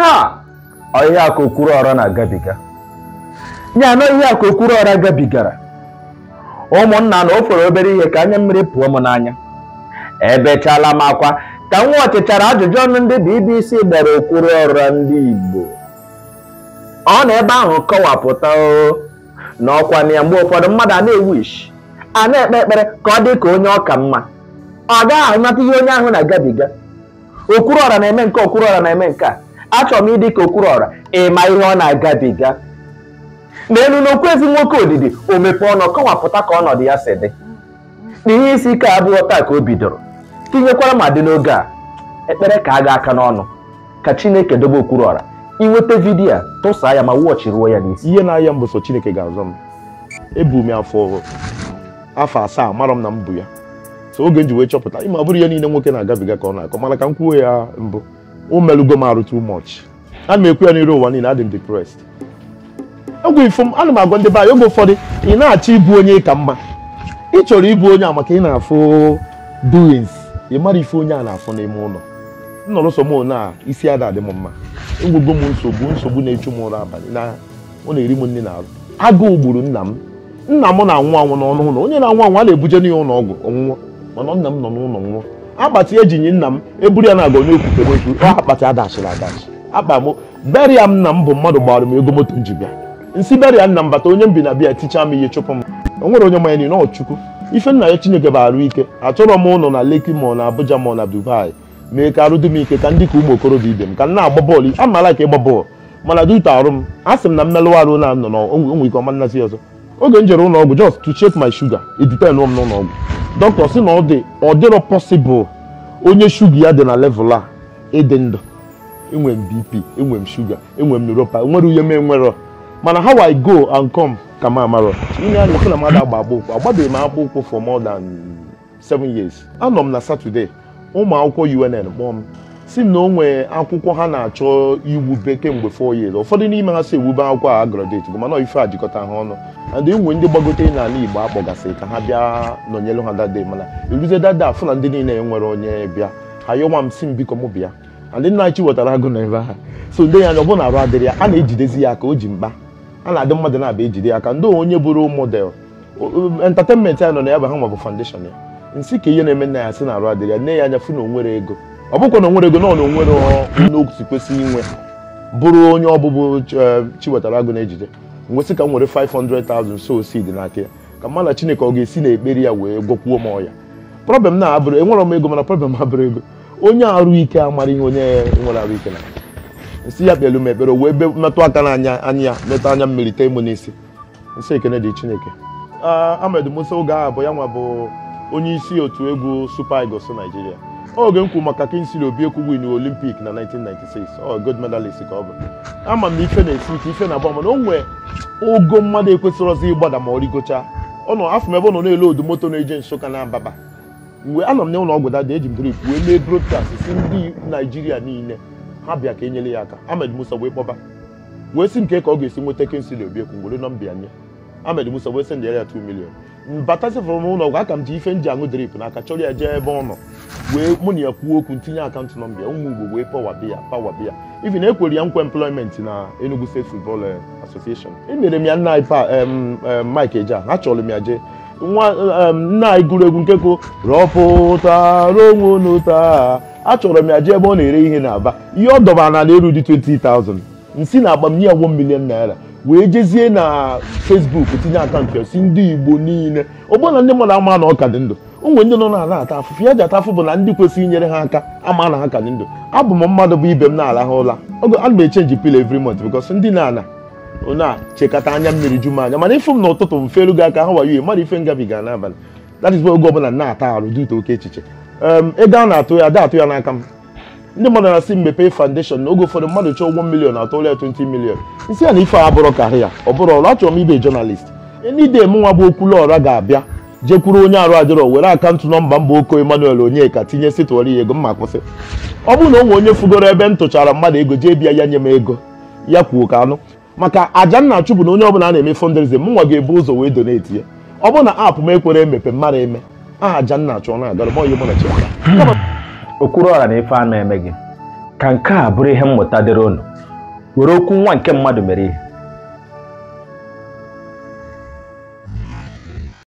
ha ọhịa a ka okwuru ọra na-agabiga ya na ihe a ka okwuru ọra gabigara ụmụnna na o fere obere ihe ka anya mmiri pụọ m n'anya ebechala m akwa ka nwa ọchịchara ajụjụ ọnụ ndị BBC gbara okwuru ọra ndị Igbo ọ na ebe ahụ kọwapụta o na ọkwa na ya mgbe ụfọdụ mmadụ a na-ewish a na-ekpe ekpere ka ọ dị ka onye ọka mma ọ gaghị ahụnata ihe onye ahụ na-agabiga okwuru ọra na-eme nke okwuru ọra na-eme nke a achọrọ m ịdị ka okwuru ọra ịma ihe ọ na-agabiga n'elu n'okwu ezi nwoke odidi o mepee ọnụ kọwapụta ka ọnọdụ ya si dị na ihe isi ike abụghị taa ka o bidoro tinyekwara ma dị n'oge a ekpere ka a ga aka n'ọnụ ka chineke dobe okwuru ọra inweta vidiyo a tụsaa ya ma wọchị ruo ya n'isi ihe na-aya m bụ sọ chineke ga-azọ m ebu m ya afọ afọ asaa mara m na m bụ ya so oge m ji wee chọpụta ịma ọ bụrụ ihe niile nwoke na-agabiga ka ọ na-akọ mana ka m kwuo ya mbụ o melugo m arụ too much ana m ekwu ya n'iru ụwa niile adị m depressed egwu ifo m ana m agwa ndị be anyị oge ụfọdụ ị na-achọ ịbụ onye ka mma ị chọrọ ịbụ onye a maka ị na-afụ doings ị mara ife onye a na-afụ n'ime ụlọ nnọrọsọ m na isi ada adị m mma enwego m nsogbu nsogbu na-echu m ụra abalị na ọ na-eri m nri n'arụ agụụ gburu nna m nna m na-anwụ anwụ n'ọnụ ụlọ onye na-anwụ anwụ a na-ebuje n'ihe ụlọ ọgwụ ọnwụnwụ mana nna m nọ n'ụlọ nwụọ akpati ejinyi nna m eburu ya na-aga n'ekwute n'ekwu ọ akpati adachiri adachi akpa m beria m nna m bụ mmadụ gbara m ego moto m ji bịa nsi beria nna m bata onye m bi na bịa tichaa m ihe chụpụ m o nwere onye manya na ọchukwu ife nna ya chineke bụ arụ ike achọrọ m ụlọ na Lekki ma ọ na Abuja ma ọ na Dubai mee ka arụ dị m ike ka ndị ka ụmụ okorobịa ibe m ka m na-agba bọọlụ amala ka ịgba bọọlụ mana dute arụ m a sị m na mmelụ arụ na nọ n'onwe ike ọma nnazi ọzọ oge m jere ụlọ ọgwụ just to check my sugar edipen m n'ụlọ ọgwụ dọkịta sị na ọ dị ọ dịrọ possible onye shuga ya dị na level a ịdị ndụ enwe m bp enwe m shuga enwe m neuropa nwere uhe m enwerọ mana how i go and come ka m amarọ ine anya sị na mmadụ agba akpụ ụkwụ agbabeghị m akpụ ụkwụ for more than seven years anọ m na Saturday ụmụ akwụkwọ UNN kpọọ m si m na o nwee akwụkwọ ha na-achọ iwube kemgbe 4 years ụfọdụ n'ime ha si ewube akwụkwọ a graduate bụ mana ife a jikọta ha ọnụ and enwe ndị gbagote n'ala Igbo akpọgasị ka ha bịa nọnyelu ha dade mana eruzie dada afụ na ndị niile nwere onye bịa ha yọwa m si m biko m bịa ndị nna chi wetara agụ na ebe ha so ndị ya anya ọ bụ na arụ adịrị ya a na-ejidezi ya aka o ji mkpa a na-adị mmadụ na-abịa ejide ya aka ndị onye bụrụ model entertainment ya nọ na ya bụ ha ma bụ foundation ya nsị ka ihe na-eme nna ya sị na arụ adịrị ya nne ya anya fụ na onwere ego ọ bụkwa na onwere ego na ọ na onwere n'otu kwesịrị inwe bụrụ onye ọbụbụ chiwetara agụ na-ejide nwesị ka m nwere 500,000 so seed n'aka ya ka mma na chineke ọ ga-esi na ekpere ya wee gwọkwuo m ọya problem na abụrụ enwere m ego mana problem abụrụ ego onye arụ ike amara ihe onye nwere arụ ike na nsị ya kpelu m ekpere wee metụ aka n'anya anya ya metụ anya mmiri tee m n'isi nsị ekene dị chineke Ahmed Musa oge ahụ bụ ya nwa bụ onye isi otu egwu Super Eagles Nigeria oge m kwuru maka Kingsley Obiekwu win Olympic na 1996 ọ gold medalist ka ọ bụ ama m na ife na-esi ike ife na-agba mana o nwee ogo mmadụ ekwesịrọzi ịgbada ma ọ rigocha ọ nọ afọ m ebe ọ nọ na-ele odu moto na-eje Nsụka na Ababa mgbe anọ m n'ụlọ ọgwụ dada eji m drip wee mee broadcast si ndị Naijiria niile ha bịa ka enyere ya aka Ahmed Musa wee kpọba wee si nke ka ọ ga-esi nweta Kingsley Obiekwu were nọmba ya nye Ahmed Musa wee sendịara ya 2 million batasịfụrụ n'ụlọ ọgwụ aka m ji ife nji aṅụ drip n'aka chọrọ ya jee ebe ọ nọ wee mụ na ya kwuo okwu ntinye akaụntụ nọmba ya ụmụ Igbo wee pawabi ya pawabi ya even ekwere ya nkwa employment na Enugu State Football Association emere m ya nna Mike Eja achọrọ m ya jee nwa nna anyị gụrụ egwu nke ko rọpụtara onwe unu taa achọrọ m ya jee ebe ọ na-ere ihe na-aba ihe ọ dọbara na eru dị 20,000 nsi na agba m nye ya 1 million naira wee jezie na Facebook tinye akaụntụ ya si ndị Igbo niile ọ bụrụ na ndị mmadụ ama na ọ ka dị ndụ onwe ndị nọ n'ala ata afụfụ ya ji ata afụ bụ na ndị kwesịrị inyere ha aka ama na ha ka dị ndụ abụ m mmadụ bụ ibe m na-arahụ ụla ana m echenji pilo every month because ndị na-ana na-chekata anya mmiri ju m anya mana ịfụ m n'ụtụtụ m felu gị aka ha wayo mmadụ ife ngabiga n'abalị that is why oge ọbụla na-ata arụ dute oke echiche ego a na-atụ ya da atụ ya n'aka m ndị mmadụ na-asị mmepe foundation na oge ụfọdụ mmadụ chọọ ụgwọ milion atụla ya 20 milion isi ya na ife a bụrụ karị ya ọ bụrụ ọrụ achọrọ m ibe jọnalist enide m nwa bụ okwuluọra ga-abịa jekwuru onye arụ adịrọ were akaụntụ nọmba mba oko Emmanuel Onyeka tinye sitụọrọ ya ego mma kwụsị ọ bụrụ na o nwere onye fugoro ebe m tụchara mmadụ ego jee bịa ya nye m ego ya kwuo ka anụ maka aja nna chụpụ na onye ọbụla a na-eme fundraising m nwa ga-ebu ụzọ wee donate ya ọ bụrụ na aapụ m ekwere emepe mmadụ eme aha aja nna chụọ na agara m onye mụ na chiaka okwuru ọra na ife a na-eme gị ka nke a bụrụ ihe mmụta dịrị unu were okwu nwa nke mmadụ mere ihe